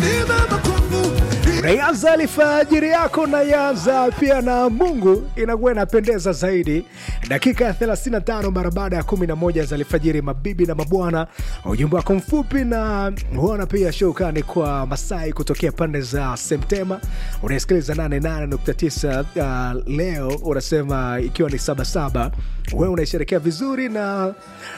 Unaianza alfajiri yako naianza pia na Mungu, inakuwa inapendeza zaidi. Dakika ya 35 mara baada ya 11 za alfajiri, mabibi na mabwana, ujumbe wako mfupi na huona pia shukrani kwa Masai kutokea pande za Semtema. Unasikiliza 88.9 uh, leo unasema ikiwa ni sabasaba, wewe unaisherekea vizuri na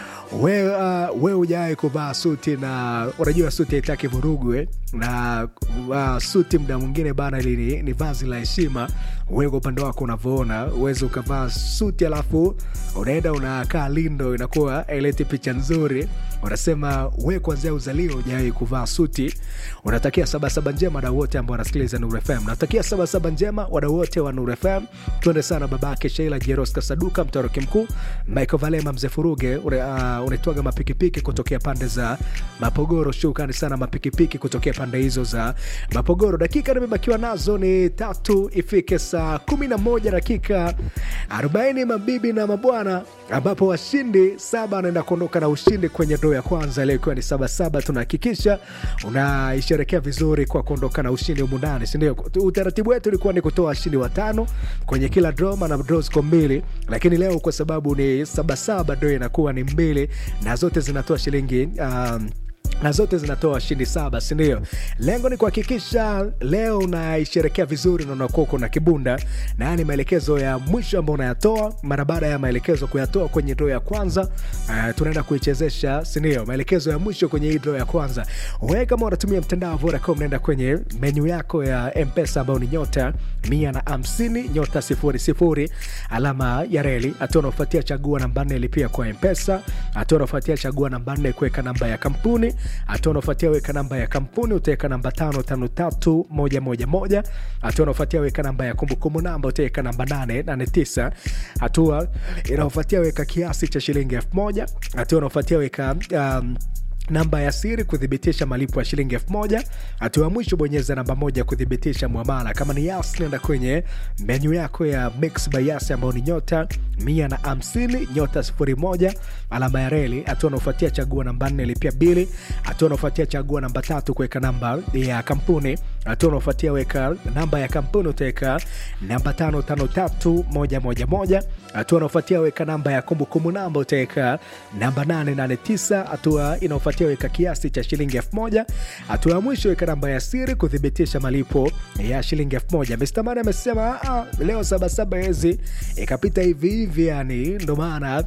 we uh, we hujawahi kuvaa suti na unajua suti haitaki vurugu eh? na uh, suti mda mwingine bana ili ni, ni vazi la heshima we kwa upande wako unavyoona uwezi ukavaa suti alafu unaenda unakaa lindo inakuwa aileti picha nzuri unasema we kwanzia uzalio hujawahi kuvaa suti unatakia sabasaba njema wadau wote ambao wanasikiliza Nuru FM natakia sabasaba njema wadau wote wa Nuru FM tuende sana babake Sheila Jeros Kasaduka mtoroki mkuu Michael Valema mzee Furuge uh, unaitwaga mapikipiki kutokea pande za Mapogoro. Shukrani sana mapikipiki kutokea pande hizo za Mapogoro. Dakika nimebakiwa nazo ni tatu ifike saa kumi na moja dakika arobaini mabibi na mabwana, ambapo washindi saba anaenda kuondoka na ushindi kwenye doo ya kwanza leo ikiwa ni sabasaba. Tunahakikisha unaisherekea vizuri kwa kuondoka na ushindi humu ndani, sindio? Utaratibu wetu ulikuwa ni kutoa washindi watano kwenye kila draw, maana draw ziko mbili, lakini leo kwa sababu ni sabasaba doo inakuwa ni mbili na zote zinatoa shilingi um, na zote zinatoa washindi saba sindio lengo ni kuhakikisha leo unaisherekea vizuri na unakuwa uko na kibunda na haya ni maelekezo ya mwisho ambao unayatoa mara baada ya maelekezo kuyatoa kwenye dro ya kwanza uh, tunaenda kuichezesha sindio maelekezo ya mwisho kwenye hii dro ya kwanza wewe kama unatumia mtandao wa vodacom naenda kwenye menyu yako ya mpesa ambayo ni nyota mia na hamsini nyota sifuri sifuri alama ya reli hatua unaofuatia chagua namba nne lipia kwa mpesa hatua unaofuatia chagua namba nne kuweka namba ya kampuni hatua unaofuatia weka namba ya kampuni utaweka namba tano tano tatu moja moja moja hatua unaofuatia weka namba ya kumbukumbu namba utaweka namba nane nane tisa hatua inaofuatia weka kiasi cha shilingi elfu moja hatua unaofuatia weka um, namba ya siri kuthibitisha malipo ya shilingi elfu moja hatua ya mwisho bonyeza namba moja kuthibitisha mwamala kama ni yas nenda kwenye menyu yako ya mix by yas ambayo ni nyota mia na hamsini nyota sifuri moja alama ya reli hatua unaofuatia chagua namba nne lipia bili hatua unaofuatia chagua namba tatu kuweka namba ya kampuni hatua unaofuatia weka namba ya kampuni utaweka namba tano tano tatu moja moja moja hatua unaofuatia weka namba ya kumbukumbu namba utaweka namba nane nane tisa hatua inaofuatia kufuatia weka kiasi cha shilingi elfu moja hatua ya mwisho weka namba ya siri kuthibitisha malipo ya shilingi elfu moja mistamani amesema ah, leo sabasaba hezi ikapita hivi hivi yani ndo maana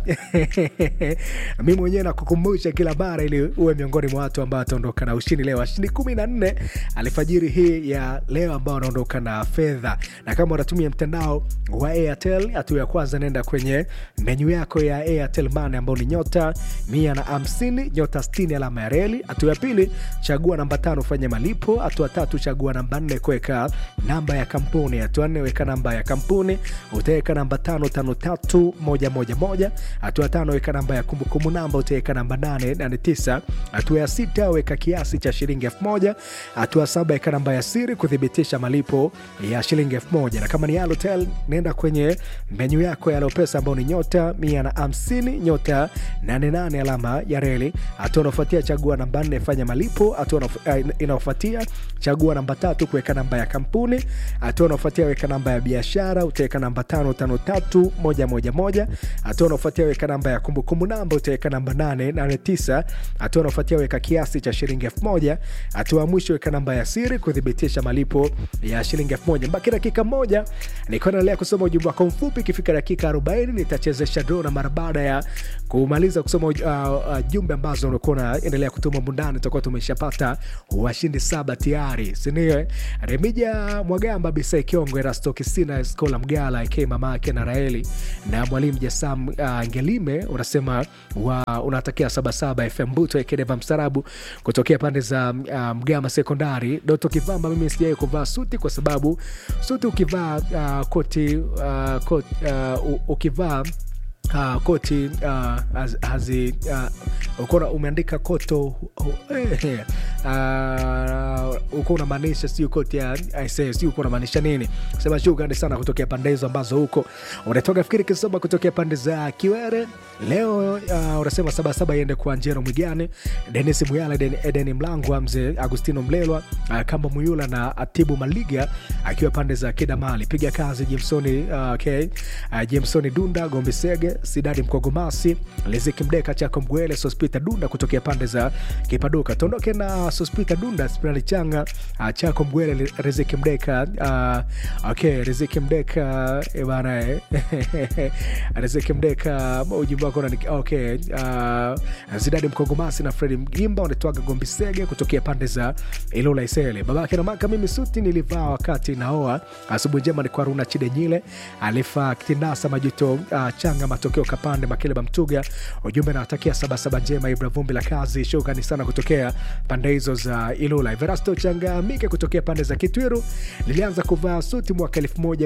mi mwenyewe nakukumbusha kila mara ili uwe miongoni mwa watu ambao wataondoka na ushindi leo washindi kumi na nne alfajiri hii ya leo ambao wanaondoka na fedha na kama unatumia mtandao wa airtel hatua ya kwanza naenda kwenye menyu yako ya airtel mane ambao ni nyota mia na hamsini nyota 60 alama ya reli hatua ya pili chagua namba tano fanya malipo hatua tatu chagua namba nne kuweka namba ya kampuni hatua nne weka namba ya kampuni utaweka namba tano tano tatu moja moja moja hatua tano weka namba ya kumbukumbu namba utaweka namba nane nane tisa hatua ya sita weka kiasi cha shilingi elfu moja hatua saba weka namba ya siri kuthibitisha malipo ya shilingi elfu moja na kama ni Halotel nenda kwenye menyu yako ya Alopesa ambao ni nyota mia na hamsini nyota 88 alama ya reli hatua unaofuatia chagua namba nne fanya malipo hatua uh, inaofuatia chagua namba tatu kuweka namba ya kampuni hatua unaofuatia weka namba ya biashara utaweka namba tano tano tatu moja moja moja hatua unaofuatia weka namba ya kumbukumbu namba utaweka namba nane nane tisa hatua unaofuatia weka kiasi cha shilingi elfu moja hatua ya mwisho weka namba ya siri kuthibitisha malipo ya shilingi elfu moja mbaki dakika moja nikuwa naendelea kusoma ujumbe wako mfupi ikifika dakika 40 nitachezesha do na mara baada ya kumaliza kusoma uh, uh, jumbe ambazo unakuwa unaendelea kutuma mundani tutakuwa tumeshapata washindi saba tayari sindio remija mwagamba bisai kiongo erasto kisina skola mgala ike mamake na raeli na mwalimu jasam uh, ngelime unasema wa, unatakia sabasaba fm buto ekedeva mstarabu kutokea pande za uh, mgama sekondari doto kivamba mimi sijai kuvaa suti kwa sababu suti ukivaa uh, koti uh, kot, uh, ukivaa Uh, koti uh, hazi uh, ukona umeandika koto uh, uh, uko unamaanisha sio koti ya ISA, sio uko unamaanisha nini? Sema shukrani sana kutokea pande hizo ambazo huko unatoka. Fikiri Kisoma kutokea pande za Kiwere leo uh, unasema sabasaba iende kwa Njero Mwigane, Denis Muyala, Eden, Edeni Mlangwa, mzee Agustino Mlelwa, uh, Kamba Muyula na Atibu Maliga akiwa pande za Kidamali. Piga kazi Jimsoni, uh, okay. uh, Jimsoni Dunda, Gombe Sege, Sidadi Mkogomasi, Liziki Mdeka, Chako Mgwele, Sospita Dunda kutokea pande za Kipaduka. Tuondoke na Sospita Dunda, Spirali Changa, uh, Chako Mgwele, Riziki Mdeka, uh, okay, Riziki Mdeka eh, bana eh. Riziki Mdeka, ujumbe wako unani- okay. Uh, Zidadi Mkogomasi na Fredi Mgimba wanatwaga Gombe Sege kutokea pande za Ilula Isele. Babake na maka, mimi suti nilivaa wakati naoa. Asubuhi njema ni kwa Runa Chidenyile, Alifa Kitindasa Majuto, uh, Changa Matokeo Kapande Makeleba Mtuga. Ujumbe nawatakia sabasaba njema, Ibra Vumbi la kazi. Shukrani sana kutokea pande hizo za Ilula. Everasto Changa Mike kutokea pande za Kitwiru, nilianza kuvaa suti mwaka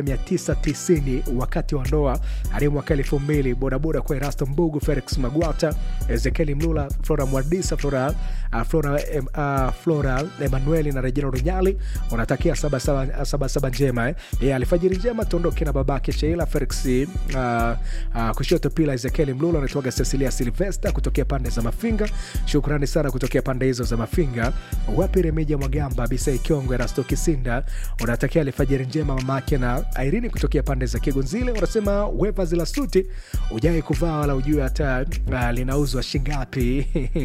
1990 wakati wa ndoa hadi mwaka 2000 bodaboda kwa Erasto Mbugu, Felix Magwata, Ezekieli Mlula, Flora Mwadisa, Flora, uh, Flora, em, uh, Flora Emanueli na Regina Runyali wanatakia sabasaba saba, saba njema eh. Yeah, alfajiri njema tuondoke na babake Sheila Felix uh, uh, kushoto pila Ezekieli Mlula anaitwaga Cecilia Silvesta kutokea pande za Mafinga. Shukrani sana kutokea pande hizo za Mafinga. Wapi Remija Mwagamba, Bisai Kiongo, Erasto Kisinda unatakia alfajiri njema mamake na Irene kutokea pande za Kigunzile. Unasema weva zila suti ujai kuvaa wala ujue hata uh, linauzwa shingapi.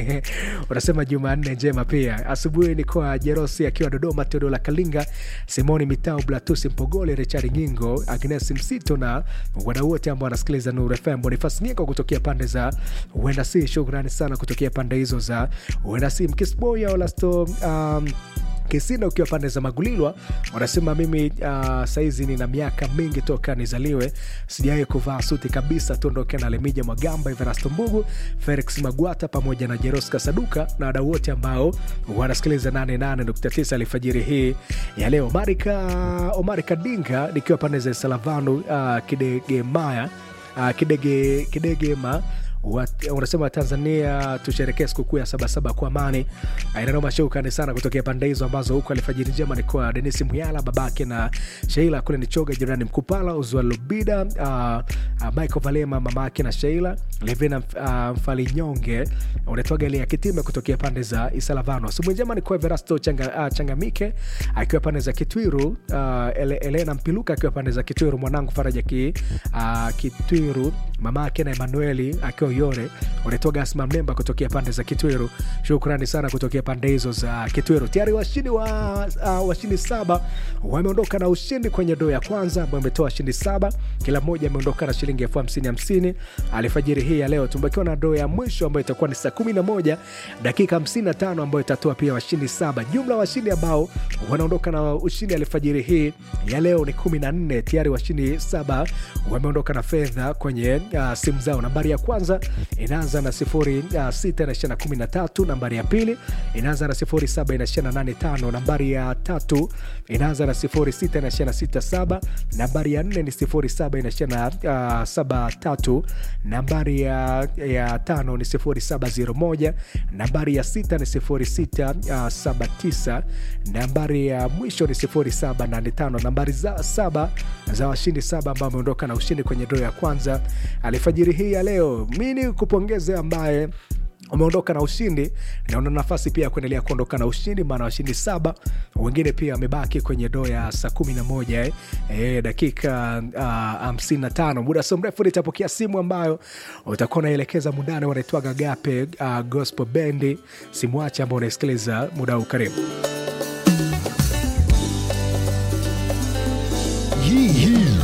Unasema Jumanne njema pia. Asubuhi ni kwa Jerosi akiwa Dodoma, Teodola Kalinga, Simoni Mitau, Blatusi Mpogole, Richard Ngingo, Agnes Msito na wadau wote ambao wanasikiliza Nuru FM. Bonifas Nieko kutokea pande za Huenda Si, shukrani sana kutokea pande hizo za Huenda Si. Mkisboya Olasto um, Kisina ukiwa pande za Magulilwa wanasema mimi uh, saizi nina miaka mingi toka nizaliwe, sijawahi kuvaa suti kabisa. Tuondoke na Lemija Mwagamba, Everasto Mbugu, Felix Magwata pamoja na Jeroska Saduka na wadau wote ambao wanasikiliza 88.9 alfajiri hii ya leo. Marika Omari Kadinga nikiwa pande za Salavanu uh, Kidegemaya uh, Kidege, Kidegema Wat- unasema Tanzania tusherekee sikukuu ya sabasaba kwa amani. Inanoma shukrani sana kutokea pande hizo ambazo huko alfajiri njema ni kwa Denis Muyala babake na Sheila kule ni Choga jirani Mkupala Uzwa Lubida uh, uh, Michael Valema mamake na Sheila Levina uh, Mfalinyonge unatoga ile ya Kitime kutokea pande za Isalavano. Asubuhi njema ni kwa Verasto Changa, uh, Changamike akiwa pande za Kitwiru uh, Ele, Elena Mpiluka akiwa pande za Kitwiru mwanangu Faraja ki, uh, Kitwiru mamake na Emanueli akiwa Yore unatoga Asma Mlemba kutokea pande za Kitwiru. Shukrani sana kutokea pande hizo za Kitwiru. Tayari washindi wa uh, washindi saba wameondoka na ushindi kwenye doo ya kwanza ambayo imetoa washindi saba, kila mmoja ameondoka na shilingi elfu hamsini hamsini alfajiri hii ya leo. Tumebakiwa na doo ya mwisho ambayo itakuwa ni saa 11 dakika 55 ambayo itatoa pia washindi saba. Jumla washindi ambao wanaondoka na ushindi alfajiri hii ya leo ni 14. Tayari washindi saba wameondoka na fedha kwenye uh, simu zao. Nambari ya kwanza inaanza na sifuri uh, sita na ishirini na kumi na tatu. Nambari ya pili inaanza na sifuri saba na ishirini na nane tano. Nambari ya tatu inaanza na sifuri sita na ishirini na sita saba. Nambari ya nne ni sifuri saba na ishirini na uh, saba tatu. Nambari ya, ya tano ni sifuri saba zero moja. Nambari ya sita ni sifuri sita uh, saba tisa. Nambari ya mwisho ni sifuri saba nane tano. Nambari za saba za washindi saba ambao wameondoka na ushindi kwenye doo ya kwanza alfajiri hii ya leo. Mi ni kupongeze ambaye umeondoka na ushindi na una nafasi pia ya kuendelea kuondoka na ushindi, maana washindi saba wengine pia wamebaki kwenye doo ya saa kumi na moja eh, eh, dakika hamsini na tano. Muda sio mrefu nitapokea simu ambayo utakuwa unaelekeza mundane, wanaitwaga Gape uh, Gospel Bendi. Simwache ambao unaisikiliza muda huu, karibu. Hii hii